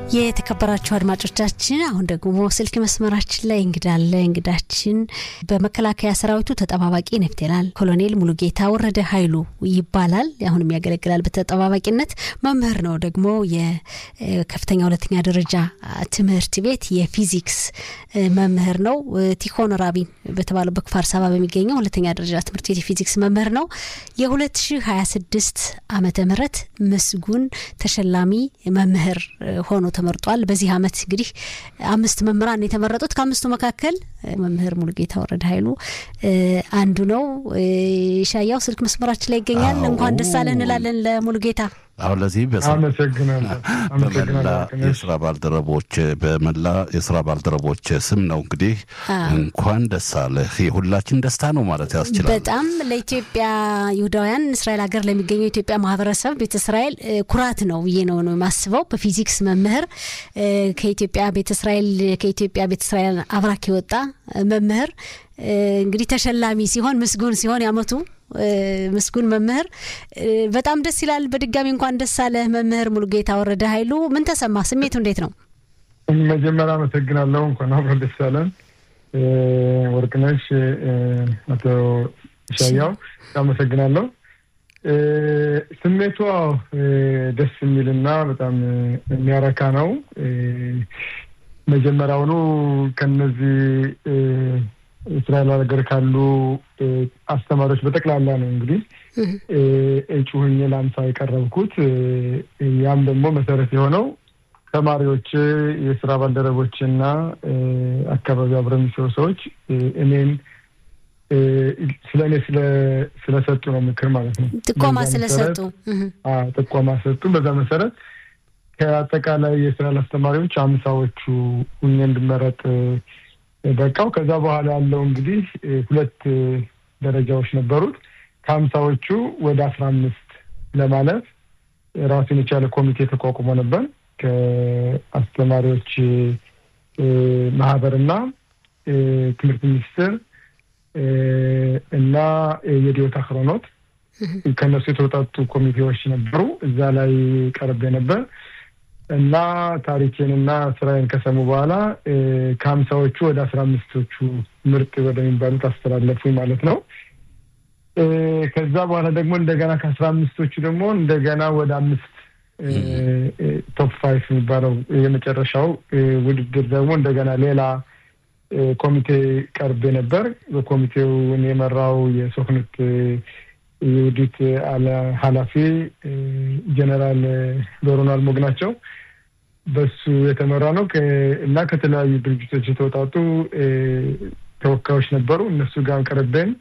የተከበራችሁ አድማጮቻችን አሁን ደግሞ ስልክ መስመራችን ላይ እንግዳለ እንግዳችን በመከላከያ ሰራዊቱ ተጠባባቂ ኔፍቴናል ኮሎኔል ሙሉጌታ ወረደ ኃይሉ ይባላል። አሁንም ያገለግላል በተጠባባቂነት መምህር ነው። ደግሞ የከፍተኛ ሁለተኛ ደረጃ ትምህርት ቤት የፊዚክስ መምህር ነው። ቲኮን ራቢን በተባለው በክፋር ሳባ በሚገኘው ሁለተኛ ደረጃ ትምህርት ቤት የፊዚክስ መምህር ነው። የ2026 ዓመተ ምህረት ምስጉን ተሸላሚ መምህር ሆኖ ተመርጧል። በዚህ አመት እንግዲህ አምስት መምህራን የተመረጡት ከአምስቱ መካከል መምህር ሙሉጌታ ወረደ ኃይሉ አንዱ ነው። ሻያው ስልክ መስመራችን ላይ ይገኛል። እንኳን ደስ አለህ እንላለን ለሙሉጌታ። አሁን ለዚህ በመላ የስራ ባልደረቦች በመላ የስራ ባልደረቦች ስም ነው እንግዲህ እንኳን ደስ አለህ። የሁላችን ደስታ ነው ማለት ያስችላል። በጣም ለኢትዮጵያ ይሁዳውያን እስራኤል ሀገር ለሚገኘው የኢትዮጵያ ማህበረሰብ ቤተ እስራኤል ኩራት ነው ብዬ ነው ነው የማስበው። በፊዚክስ መምህር ከኢትዮጵያ ቤተ እስራኤል ከኢትዮጵያ ቤተ እስራኤል አብራክ የወጣ መምህር እንግዲህ ተሸላሚ ሲሆን ምስጉን ሲሆን ያመቱ ምስጉን መምህር በጣም ደስ ይላል። በድጋሚ እንኳን ደስ አለህ መምህር ሙሉጌታ ወረደ ኃይሉ። ምን ተሰማ? ስሜቱ እንዴት ነው? መጀመሪያ አመሰግናለሁ። እንኳን አብሮ ደስ አለን። ወርቅነሽ፣ አቶ ሻያው አመሰግናለሁ። ስሜቱ ደስ የሚልና በጣም የሚያረካ ነው። መጀመሪያውኑ ከነዚህ እስራኤል ሀገር ካሉ አስተማሪዎች በጠቅላላ ነው እንግዲህ እጩ ሆኜ ለአምሳ የቀረብኩት። ያም ደግሞ መሰረት የሆነው ተማሪዎች፣ የስራ ባልደረቦች እና አካባቢ አብረው የሚሰሩ ሰዎች እኔን ስለ እኔ ስለሰጡ ነው ምክር ማለት ነው። ጥቆማ ስለሰጡ ጥቆማ ሰጡ። በዛ መሰረት ከአጠቃላይ የእስራኤል አስተማሪዎች አምሳዎቹ ሁኜ እንድመረጥ በቃው። ከዛ በኋላ ያለው እንግዲህ ሁለት ደረጃዎች ነበሩት። ከሀምሳዎቹ ወደ አስራ አምስት ለማለፍ ራሱን የቻለ ኮሚቴ ተቋቁሞ ነበር ከአስተማሪዎች ማህበርና ትምህርት ሚኒስቴር እና የዲዮታ አክሮኖት ከእነሱ የተወጣጡ ኮሚቴዎች ነበሩ። እዛ ላይ ቀርቤ ነበር እና ታሪኬንና ስራዬን ከሰሙ በኋላ ከሀምሳዎቹ ወደ አስራ አምስቶቹ ምርጥ ወደሚባሉት አስተላለፉኝ ማለት ነው። ከዛ በኋላ ደግሞ እንደገና ከአስራ አምስቶቹ ደግሞ እንደገና ወደ አምስት ቶፕ ፋይቭ የሚባለው የመጨረሻው ውድድር ደግሞ እንደገና ሌላ ኮሚቴ ቀርቤ ነበር። በኮሚቴውን የመራው የሶክነት የውዲት ኃላፊ ጀነራል ዶሮን አልሞግ ናቸው። በሱ የተመራ ነው እና ከተለያዩ ድርጅቶች የተወጣጡ ተወካዮች ነበሩ። እነሱ ጋር ቀረቤን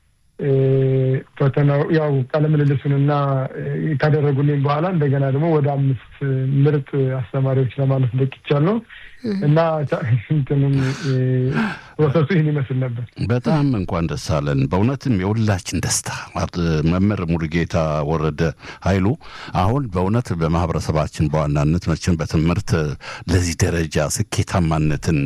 ፈተናው ያው ቃለምልልሱንና ካደረጉልኝ በኋላ እንደገና ደግሞ ወደ አምስት ምርጥ አስተማሪዎች ለማለት በቅቻለሁ እና እንትንም ፕሮሰሱ ይህን ይመስል ነበር። በጣም እንኳን ደስ አለን። በእውነትም የሁላችን ደስታ መምህር ሙሉጌታ ወረደ ኃይሉ አሁን በእውነት በማህበረሰባችን በዋናነት መቼም በትምህርት ለዚህ ደረጃ ስኬታማነትን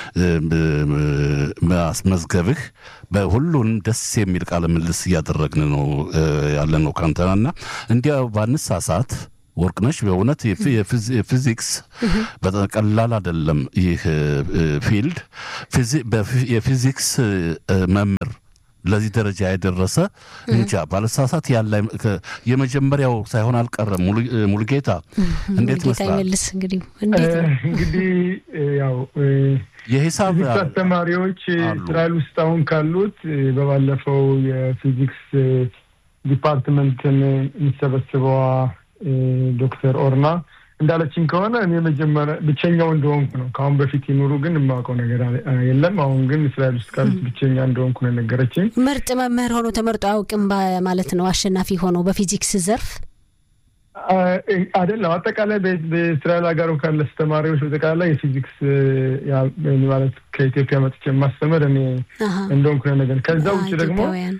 ማስመዝገብህ በሁሉንም ደስ የሚል ቃለ ምልልስ እያደረግን ነው ያለ ነው ካንተናና እንዲያው ባንሳሳት ወርቅነሽ በእውነት የፊዚክስ በጣም ቀላል አይደለም። ይህ ፊልድ የፊዚክስ መምህር ለዚህ ደረጃ የደረሰ እንጃ ባለሳሳት ያለ የመጀመሪያው ሳይሆን አልቀረም። ሙሉጌታ እንዴት መስላል? እንግዲህ ያው የሂሳብ አስተማሪዎች እስራኤል ውስጥ አሁን ካሉት በባለፈው የፊዚክስ ዲፓርትመንትን የሚሰበስበዋ ዶክተር ኦርና እንዳለችኝ ከሆነ እኔ መጀመሪያ ብቸኛው እንደሆንኩ ነው። ከአሁን በፊት ይኑሩ ግን የማውቀው ነገር የለም። አሁን ግን እስራኤል ውስጥ ካሉት ብቸኛ እንደሆንኩ ነው የነገረችኝ። ምርጥ መምህር ሆኖ ተመርጦ አያውቅም ማለት ነው። አሸናፊ ሆኖ በፊዚክስ ዘርፍ አይደለም። አጠቃላይ በእስራኤል ሀገር ካለ አስተማሪዎች በጠቃላይ የፊዚክስ ማለት ከኢትዮጵያ መጥቼ የማስተምር እኔ እንደሆንኩ ነው ነገር ከዛ ውጭ ደግሞ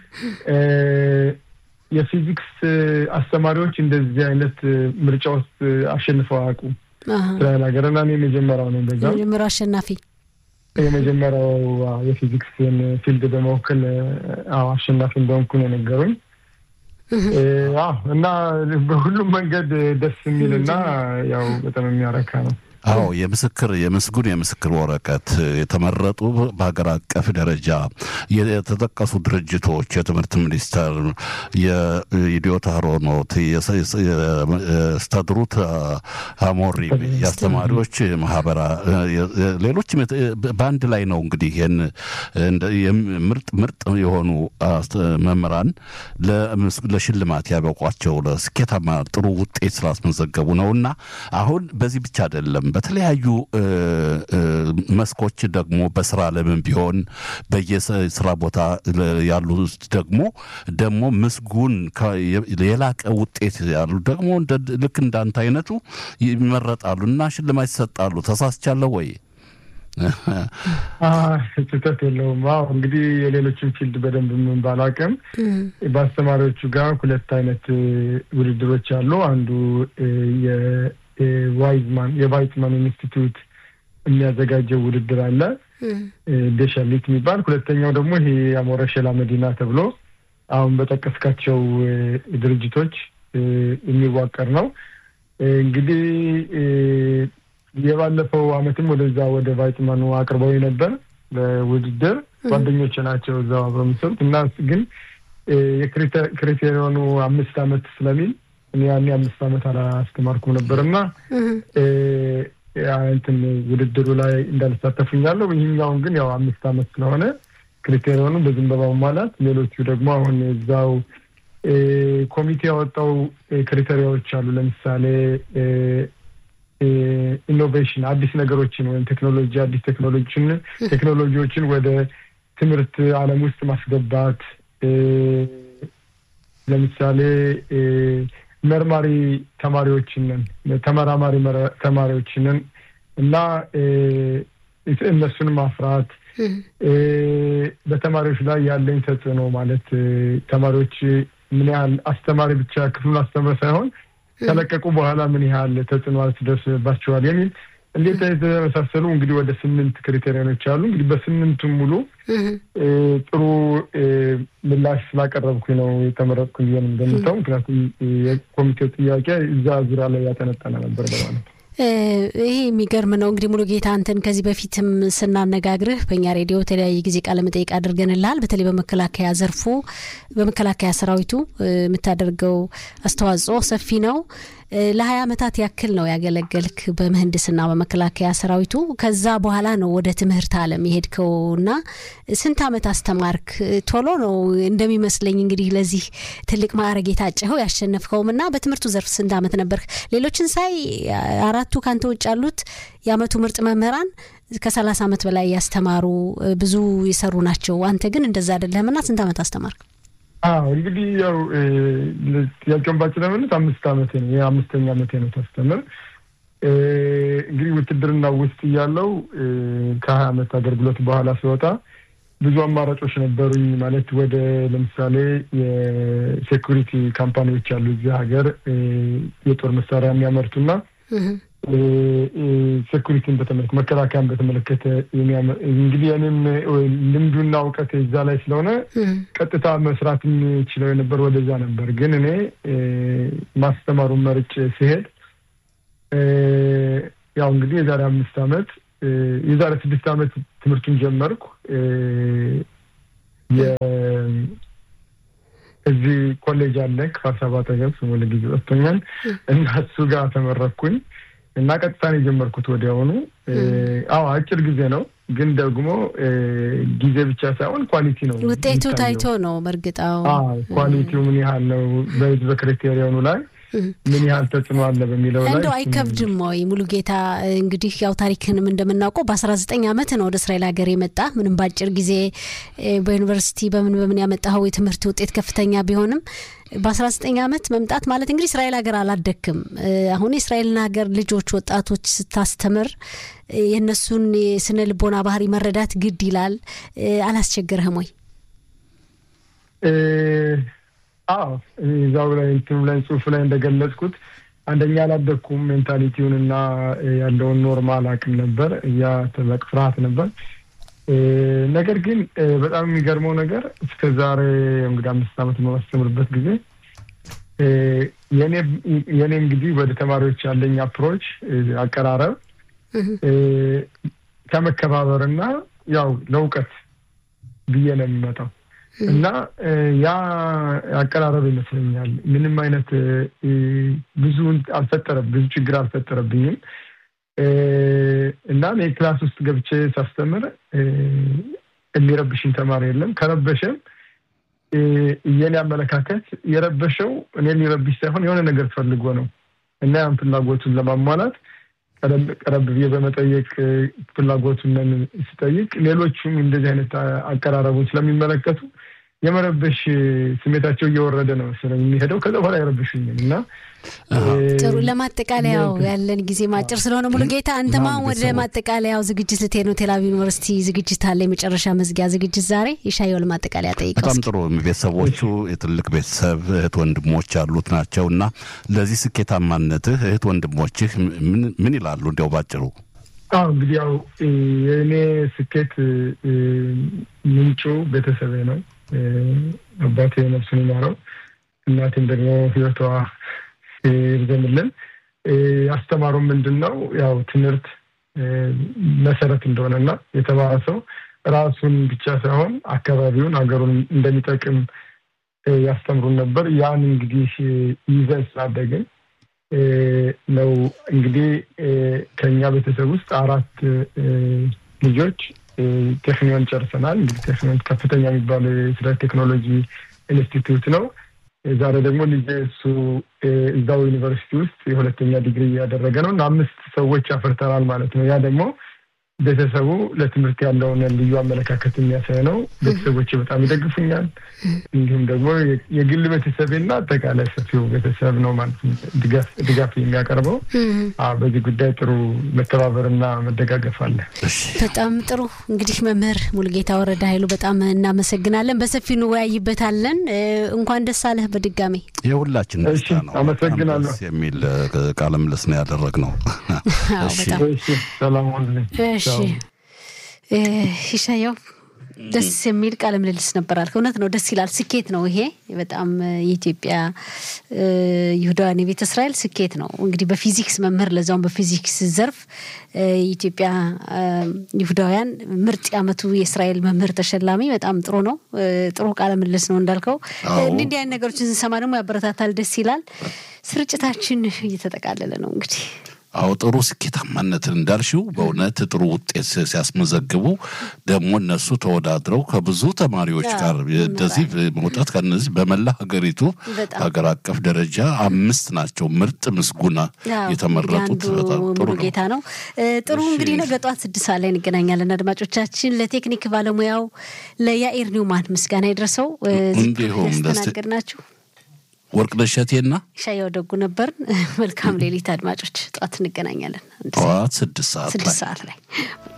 የፊዚክስ አስተማሪዎች እንደዚህ አይነት ምርጫ ውስጥ አሸንፈው አያውቁም እስራኤል ሀገር እና እኔ የመጀመሪያው ነው። በዛ የመጀመሪያው አሸናፊ የመጀመሪያው የፊዚክስን ፊልድ በመወከል አሸናፊ እንደሆንኩ ነው የነገሩኝ። እና በሁሉም መንገድ ደስ የሚል እና ያው በጣም የሚያረካ ነው። አዎ የምስክር የምስጉን የምስክር ወረቀት የተመረጡ በሀገር አቀፍ ደረጃ የተጠቀሱ ድርጅቶች የትምህርት ሚኒስቴር፣ የኢዲዮት አሮኖት፣ የስተድሩት አሞሪ፣ የአስተማሪዎች ማህበራ፣ ሌሎችም በአንድ ላይ ነው እንግዲህ ይህን ምርጥ ምርጥ የሆኑ መምህራን ለሽልማት ያበቋቸው ለስኬታማ ጥሩ ውጤት ስላስመዘገቡ ነው እና አሁን በዚህ ብቻ አይደለም በተለያዩ መስኮች ደግሞ በስራ ዓለምም ቢሆን በየስራ ቦታ ያሉ ደግሞ ደግሞ ምስጉን የላቀ ውጤት ያሉ ደግሞ ልክ እንዳንተ አይነቱ ይመረጣሉ እና ሽልማት ይሰጣሉ። ተሳስቻለሁ ወይ? ስህተት የለውም። አዎ እንግዲህ የሌሎችን ፊልድ በደንብ ምን ባላቅም በአስተማሪዎቹ ጋር ሁለት አይነት ውድድሮች አሉ። አንዱ የዋይዝማን የቫይትማን ኢንስቲትዩት የሚያዘጋጀው ውድድር አለ ደሸሊት የሚባል ሁለተኛው ደግሞ ይሄ የአሞረ ሸላ መዲና ተብሎ አሁን በጠቀስካቸው ድርጅቶች የሚዋቀር ነው። እንግዲህ የባለፈው አመትም ወደዛ ወደ ቫይትማኑ አቅርበው ነበር ለውድድር ጓደኞች ናቸው እዛው አብረው የሚሰሩት እና ግን የክሪቴሪዮኑ አምስት አመት ስለሚል እኔ ያኔ አምስት አመት አላስተማርኩም ነበር እና እንትን ውድድሩ ላይ እንዳልሳተፉኛለሁ። ይህኛውን ግን ያው አምስት አመት ስለሆነ ክሪቴሪዮኑ በዝም በማሟላት ሌሎቹ ደግሞ አሁን እዛው ኮሚቴ ያወጣው ክሪቴሪያዎች አሉ። ለምሳሌ ኢኖቬሽን አዲስ ነገሮችን ወይም ቴክኖሎጂ አዲስ ቴክኖሎጂን ቴክኖሎጂዎችን ወደ ትምህርት ዓለም ውስጥ ማስገባት ለምሳሌ መርማሪ ተማሪዎችንን ተመራማሪ ተማሪዎችንን እና እነሱን ማፍራት በተማሪዎች ላይ ያለኝ ተጽዕኖ ማለት ተማሪዎች ምን ያህል አስተማሪ ብቻ ክፍሉን አስተምረ ሳይሆን ከለቀቁ በኋላ ምን ያህል ተጽዕኖ ትደርስባቸዋል የሚል እንዴት የተመሳሰሉ እንግዲህ ወደ ስምንት ክሪቴሪያኖች አሉ። እንግዲህ በስምንቱም ሙሉ ጥሩ ምላሽ ስላቀረብኩኝ ነው የተመረጥኩኝ ብዬ እንደምታው። ምክንያቱም የኮሚቴው ጥያቄ እዛ ዙሪያ ላይ ያጠነጠነ ነበር በማለት ይሄ የሚገርም ነው። እንግዲህ ሙሉ ጌታ አንተን ከዚህ በፊትም ስናነጋግርህ በእኛ ሬዲዮ የተለያየ ጊዜ ቃለ መጠይቅ አድርገንልሃል። በተለይ በመከላከያ ዘርፉ በመከላከያ ሰራዊቱ የምታደርገው አስተዋጽኦ ሰፊ ነው። ለሀያ ዓመታት ያክል ነው ያገለገልክ በምህንድስና በመከላከያ ሰራዊቱ። ከዛ በኋላ ነው ወደ ትምህርት ዓለም የሄድከው እና ስንት ዓመት አስተማርክ? ቶሎ ነው እንደሚመስለኝ እንግዲህ ለዚህ ትልቅ ማዕረግ የታጨኸው ያሸነፍከውም እና በትምህርቱ ዘርፍ ስንት ዓመት ነበርክ? ሌሎችን ሳይ አራቱ ካንተ ውጭ ያሉት የአመቱ ምርጥ መምህራን ከሰላሳ ዓመት በላይ ያስተማሩ ብዙ የሰሩ ናቸው። አንተ ግን እንደዛ አይደለህም እና ስንት ዓመት አስተማርክ? አዎ እንግዲህ ያው ጥያቄውን ባጭ ለመለት አምስት ዓመቴ ነው የአምስተኛ ዓመቴ ነው ታስተምር እንግዲህ ውትድርና ውስጥ እያለው ከሀያ ዓመት አገልግሎት በኋላ ሲወጣ ብዙ አማራጮች ነበሩኝ። ማለት ወደ ለምሳሌ የሴኩሪቲ ካምፓኒዎች አሉ እዚህ ሀገር የጦር መሳሪያ የሚያመርቱና ሴኩሪቲን በተመለከተ መከላከያን በተመለከተ እንግዲህ እኔም ልምዱና እውቀት እዛ ላይ ስለሆነ ቀጥታ መስራት የምችለው የነበር ወደዛ ነበር። ግን እኔ ማስተማሩን መርጬ ሲሄድ ያው እንግዲህ የዛሬ አምስት ዓመት የዛሬ ስድስት ዓመት ትምህርቱን ጀመርኩ። እዚህ ኮሌጅ አለ ክፍለ ሰባት አጠገብ ስሙ ለጊዜ ጠፍቶኛል እና እሱ ጋር ተመረኩኝ እና ቀጥታ ነው የጀመርኩት ወዲያውኑ። አዎ አጭር ጊዜ ነው፣ ግን ደግሞ ጊዜ ብቻ ሳይሆን ኳሊቲ ነው ውጤቱ ታይቶ ነው። በእርግጥ ኳሊቲው ምን ያህል ነው በህዝበ ክሪቴሪዮኑ ላይ ምን ያህል ተጽዕኖ አለ በሚለው ላይ እንደው አይከብድም ወይ? ሙሉ ጌታ እንግዲህ ያው ታሪክንም እንደምናውቀው በአስራ ዘጠኝ ዓመት ነው ወደ እስራኤል ሀገር የመጣ ምንም በአጭር ጊዜ በዩኒቨርሲቲ በምን በምን ያመጣኸው የትምህርት ውጤት ከፍተኛ ቢሆንም በአስራ ዘጠኝ ዓመት መምጣት ማለት እንግዲህ እስራኤል ሀገር አላደክም። አሁን የእስራኤልን ሀገር ልጆች ወጣቶች ስታስተምር የእነሱን የስነ ልቦና ባህሪ መረዳት ግድ ይላል። አላስቸገረህም ወይ? አዎ እዛው ላይ እንትኑ ላይ ጽሁፍ ላይ እንደገለጽኩት አንደኛ አላደኩም። ሜንታሊቲውን እና ያለውን ኖርማል አቅም ነበር ያ ትልቅ ፍርሃት ነበር። ነገር ግን በጣም የሚገርመው ነገር እስከ ዛሬ እንግዲህ አምስት ዓመት በማስተምርበት ጊዜ የኔ እንግዲህ ወደ ተማሪዎች ያለኝ አፕሮች አቀራረብ ከመከባበርና ያው ለእውቀት ብዬ ነው የሚመጣው እና ያ አቀራረብ ይመስለኛል ምንም አይነት ብዙ አልፈጠረብ ብዙ ችግር አልፈጠረብኝም እና እኔ ክላስ ውስጥ ገብቼ ሳስተምር የሚረብሽኝ ተማሪ የለም። ከረበሸም የኔ አመለካከት የረበሸው እኔ ሊረብሽ ሳይሆን የሆነ ነገር ፈልጎ ነው እና ያን ፍላጎቱን ለማሟላት ቀረብ ብዬ በመጠየቅ ፍላጎቱን ስጠይቅ ሌሎቹም እንደዚህ አይነት አቀራረቡን ስለሚመለከቱ የመረበሽ ስሜታቸው እየወረደ ነው ስለሚሄደው ከዛ በኋላ አይረብሹኝም እና ጥሩ ለማጠቃለያው ያለን ጊዜ ማጭር ስለሆነ ሙሉ ጌታ አንተማ ወደ ማጠቃለያው ዝግጅት ልትሄድ ነው ቴልአቪቭ ዩኒቨርሲቲ ዝግጅት አለ የመጨረሻ መዝጊያ ዝግጅት ዛሬ የሻየው ለማጠቃለያ ጠይቀው በጣም ጥሩ ቤተሰቦቹ የትልቅ ቤተሰብ እህት ወንድሞች ያሉት ናቸው እና ለዚህ ስኬታማነትህ እህት ወንድሞችህ ምን ይላሉ እንዲያው ባጭሩ አዎ እንግዲህ ያው የእኔ ስኬት ምንጩ ቤተሰቤ ነው አባቴ ነፍሱን ይማረው እናቴም ደግሞ ህይወቷ ይርዘምልን ያስተማሩ ምንድን ነው ያው ትምህርት መሰረት እንደሆነና የተማረ ሰው ራሱን ብቻ ሳይሆን አካባቢውን ሀገሩን እንደሚጠቅም ያስተምሩን ነበር ያን እንግዲህ ይዘን ስላደግን ነው እንግዲህ ከኛ ቤተሰብ ውስጥ አራት ልጆች ቴክኒዮን ጨርሰናል እንግዲህ ቴክኒዮን ከፍተኛ የሚባል ስለ ቴክኖሎጂ ኢንስቲትዩት ነው ዛሬ ደግሞ ልጄ እሱ እዛው ዩኒቨርሲቲ ውስጥ የሁለተኛ ዲግሪ እያደረገ ነው እና አምስት ሰዎች አፍርተናል ማለት ነው ያ ደግሞ ቤተሰቡ ለትምህርት ያለውን ልዩ አመለካከት የሚያሳይ ነው ቤተሰቦች በጣም ይደግፉኛል እንዲሁም ደግሞ የግል ቤተሰቤና አጠቃላይ ሰፊው ቤተሰብ ነው ማለት ድጋፍ የሚያቀርበው በዚህ ጉዳይ ጥሩ መተባበርና መደጋገፍ አለ በጣም ጥሩ እንግዲህ መምህር ሙልጌታ ወረደ ኃይሉ በጣም እናመሰግናለን በሰፊ እንወያይበታለን እንኳን ደስ አለህ በድጋሚ የሁላችን ደስታ ነው አመሰግናለሁ የሚል ቃለ ምልልስ ነው ያደረግ ነው ሰላም ሁኑልኝ እሺ ይሻየው ደስ የሚል ቃለ ምልልስ ነበር አልክ። እውነት ነው፣ ደስ ይላል። ስኬት ነው ይሄ በጣም የኢትዮጵያ ይሁዳውያን የቤተ እስራኤል ስኬት ነው። እንግዲህ በፊዚክስ መምህር ለዛውም በፊዚክስ ዘርፍ የኢትዮጵያ ይሁዳውያን ምርጥ የዓመቱ የእስራኤል መምህር ተሸላሚ በጣም ጥሩ ነው። ጥሩ ቃለ ምልልስ ነው እንዳልከው። እንዲህ እንዲህ አይነት ነገሮችን ስንሰማ ደግሞ ያበረታታል፣ ደስ ይላል። ስርጭታችን እየተጠቃለለ ነው እንግዲህ አዎ ጥሩ ስኬታማነትን እንዳልሽው በእውነት ጥሩ ውጤት ሲያስመዘግቡ ደግሞ እነሱ ተወዳድረው ከብዙ ተማሪዎች ጋር እንደዚህ መውጣት ከነዚህ በመላ ሀገሪቱ ሀገር አቀፍ ደረጃ አምስት ናቸው ምርጥ ምስጉና የተመረጡት። ጥሩ ጌታ ነው። ጥሩ እንግዲህ ነገ ጠዋት ስድስት ሰዓት ላይ እንገናኛለን። አድማጮቻችን ለቴክኒክ ባለሙያው ለያኢር ኒውማን ምስጋና ይድረሰው። እንዲሁም ያስተናገድ ናችሁ ወርቅነሽ እሸቴና ሻየው ደጉ ነበርን። መልካም ሌሊት አድማጮች። ጠዋት እንገናኛለን። ጠዋት ስድስት ሰዓት ስድስት ሰዓት ላይ